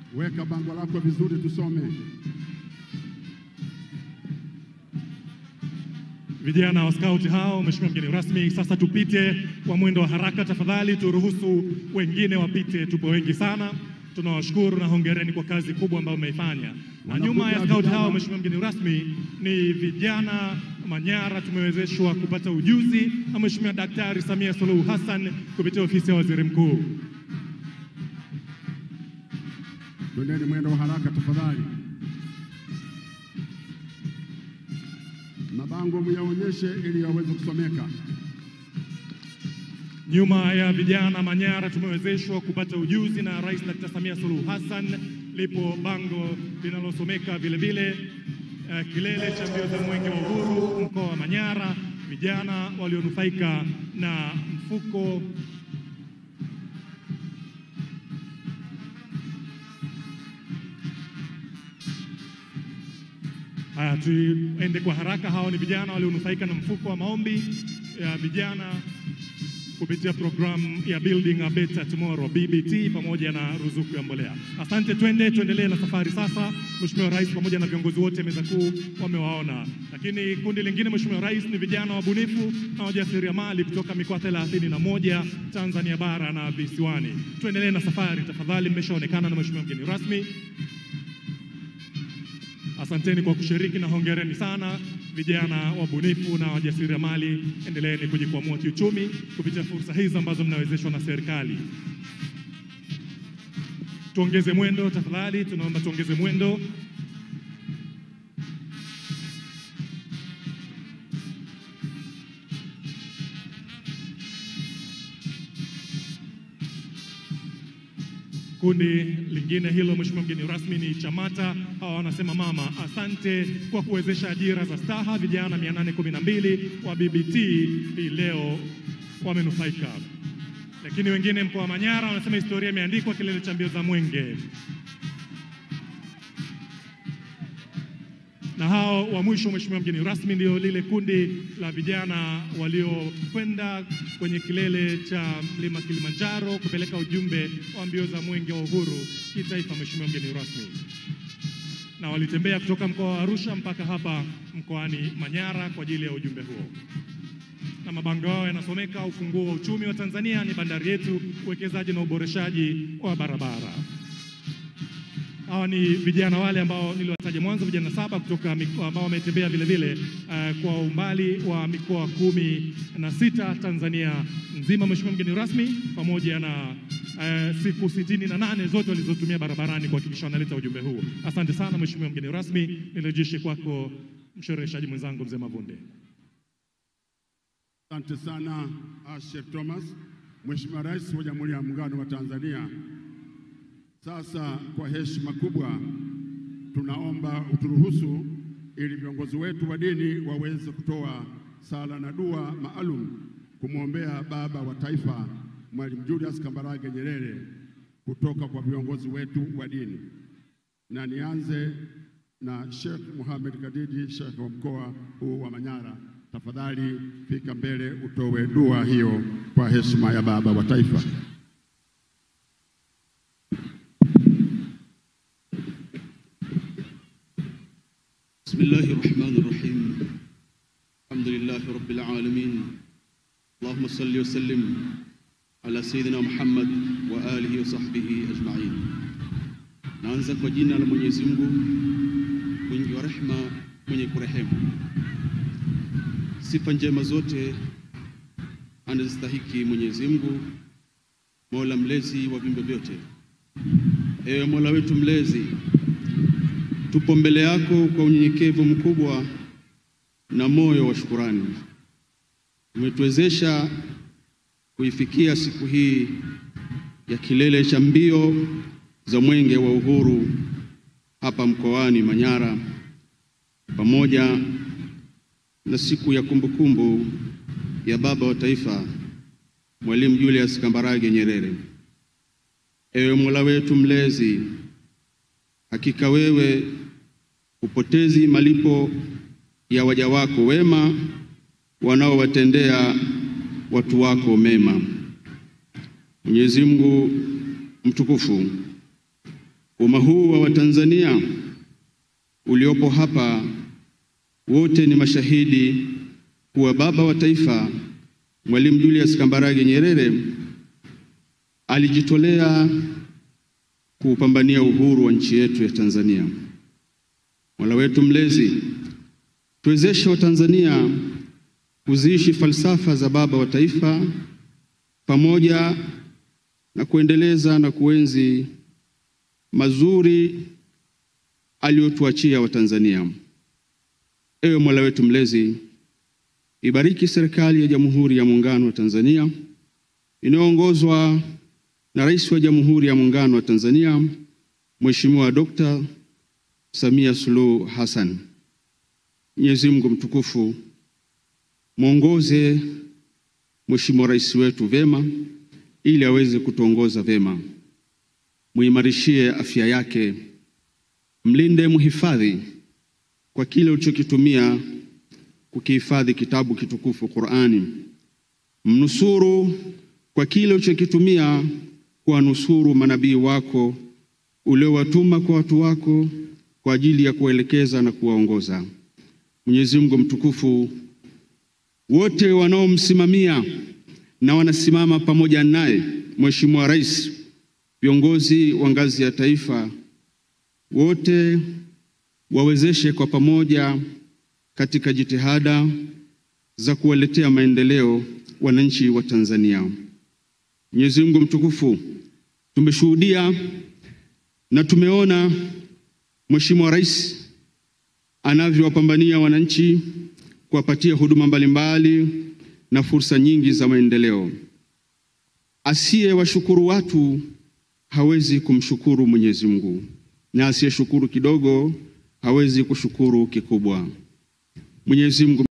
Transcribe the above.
Weka bango lako vizuri tusome. Vijana wa skauti hao, mheshimiwa mgeni rasmi, sasa tupite kwa mwendo wa haraka tafadhali, turuhusu wengine wapite, tupo wengi sana. Tunawashukuru na hongereni kwa kazi kubwa ambayo mmeifanya. Na nyuma ya skauti hao, mheshimiwa mgeni rasmi, ni vijana Manyara tumewezeshwa kupata ujuzi na mheshimiwa Daktari Samia Suluhu Hassan kupitia ofisi ya waziri mkuu. Twendeni mwendo wa haraka tafadhali. Mabango myaonyeshe ili yaweze kusomeka. Nyuma ya vijana Manyara tumewezeshwa kupata ujuzi na Rais Dr. Samia Suluhu Hassan. Lipo bango linalosomeka vile vile uh, kilele cha mbio za mwenge wa uhuru mkoa wa Manyara, vijana walionufaika na mfuko Haya, tuende kwa haraka. Hao ni vijana walionufaika na mfuko wa maombi ya vijana kupitia programu ya Building a Better Tomorrow BBT pamoja na ruzuku ya mbolea. Asante, twende tuendelee na safari sasa. Mheshimiwa Rais pamoja na viongozi wote meza kuu wamewaona, lakini kundi lingine Mheshimiwa Rais ni vijana wabunifu na wajasiriamali kutoka mikoa thelathini na moja Tanzania bara na visiwani. Tuendelee na safari tafadhali, mmeshaonekana na Mheshimiwa mgeni rasmi. Asanteni kwa kushiriki na hongereni sana vijana wabunifu na wajasiriamali. Endeleeni kujikwamua kiuchumi kupitia fursa hizi ambazo mnawezeshwa na serikali. Tuongeze mwendo tafadhali, tunaomba tuongeze mwendo. Kundi lingine hilo, mheshimiwa mgeni rasmi, ni Chamata. Hawa wanasema mama, asante kwa kuwezesha ajira za staha. Vijana 812 wa BBT hii leo wamenufaika. Lakini wengine mkoa wa Manyara wanasema historia imeandikwa, kilele cha mbio za mwenge. na hao wa mwisho, mheshimiwa mgeni rasmi, ndio lile kundi la vijana waliokwenda kwenye kilele cha mlima Kilimanjaro kupeleka ujumbe wa mbio za mwenge wa uhuru kitaifa, mheshimiwa mgeni rasmi, na walitembea kutoka mkoa wa Arusha mpaka hapa mkoani Manyara kwa ajili ya ujumbe huo na mabango yao yanasomeka: ufunguo wa uchumi wa Tanzania ni bandari yetu, uwekezaji na uboreshaji wa barabara. Hawa ni vijana wale ambao niliwataja mwanzo, vijana saba kutoka mikoa ambao wametembea vile vile uh, kwa umbali wa mikoa kumi na sita Tanzania nzima, mheshimiwa mgeni rasmi, pamoja na uh, siku sitini na nane zote walizotumia barabarani kuhakikisha wanaleta ujumbe huu. Asante sana mheshimiwa mgeni rasmi, nirejeshe kwako mshereheshaji mwenzangu mzee Mavunde. Asante sana Asher Thomas, Mheshimiwa Rais wa Jamhuri ya Muungano wa Tanzania. Sasa kwa heshima kubwa tunaomba uturuhusu ili viongozi wetu wa dini waweze kutoa sala na dua maalum kumwombea baba wa taifa Mwalimu Julius Kambarage Nyerere kutoka kwa viongozi wetu wa dini, na nianze na Sheikh Mohamed Kadiji, Sheikh wa mkoa huu wa Manyara. Tafadhali fika mbele utoe dua hiyo kwa heshima ya baba wa taifa. بسم الله الرحمن الرحيم الحمد لله رب العالمين اللهم صل وسلم على سيدنا Muhammad wa alihi wa sahbihi ajma'in. Naanza kwa jina la Mwenyezi Mungu mwingi wa rehema mwenye kurehemu. Sifa njema zote anazistahiki Mwenyezi Mungu, Mola mlezi wa viumbe vyote. Ewe Mola wetu mlezi, tupo mbele yako kwa unyenyekevu mkubwa na moyo wa shukurani. Umetuwezesha kuifikia siku hii ya kilele cha mbio za mwenge wa uhuru hapa mkoani Manyara, pamoja na siku ya kumbukumbu ya baba wa taifa Mwalimu Julius Kambarage Nyerere. Ewe Mola wetu mlezi, hakika wewe hupotezi malipo ya waja wako wema wanaowatendea watu wako mema. Mwenyezi Mungu mtukufu Umma huu wa Watanzania uliopo hapa wote ni mashahidi kuwa baba wa taifa Mwalimu Julius Kambarage Nyerere alijitolea kuupambania uhuru wa nchi yetu ya Tanzania. Mola wetu mlezi, tuwezeshe Watanzania kuziishi falsafa za baba wa taifa pamoja na kuendeleza na kuenzi mazuri aliyotuachia Watanzania. Ewe Mola wetu mlezi, ibariki serikali ya Jamhuri ya Muungano wa Tanzania inayoongozwa na Rais wa Jamhuri ya Muungano wa Tanzania Mheshimiwa Dr. Samia Suluhu Hassan. Mwenyezi Mungu mtukufu mwongoze Mheshimiwa Rais wetu vema ili aweze kutuongoza vema. Muimarishie afya yake, mlinde, muhifadhi kwa kile ulichokitumia kukihifadhi kitabu kitukufu Qur'ani. Mnusuru kwa kile ulichokitumia kuwanusuru manabii wako uliowatuma kwa watu wako kwa ajili ya kuwaelekeza na kuwaongoza. Mwenyezi Mungu mtukufu, wote wanaomsimamia na wanasimama pamoja naye, Mheshimiwa Rais, viongozi wa ngazi ya taifa, wote wawezeshe kwa pamoja katika jitihada za kuwaletea maendeleo wananchi wa Tanzania. Mwenyezi Mungu mtukufu, tumeshuhudia na tumeona Mheshimiwa Rais anavyowapambania wananchi kuwapatia huduma mbalimbali na fursa nyingi za maendeleo. Asiye washukuru watu hawezi kumshukuru Mwenyezi Mungu, na asiyeshukuru kidogo hawezi kushukuru kikubwa. Mwenyezi Mungu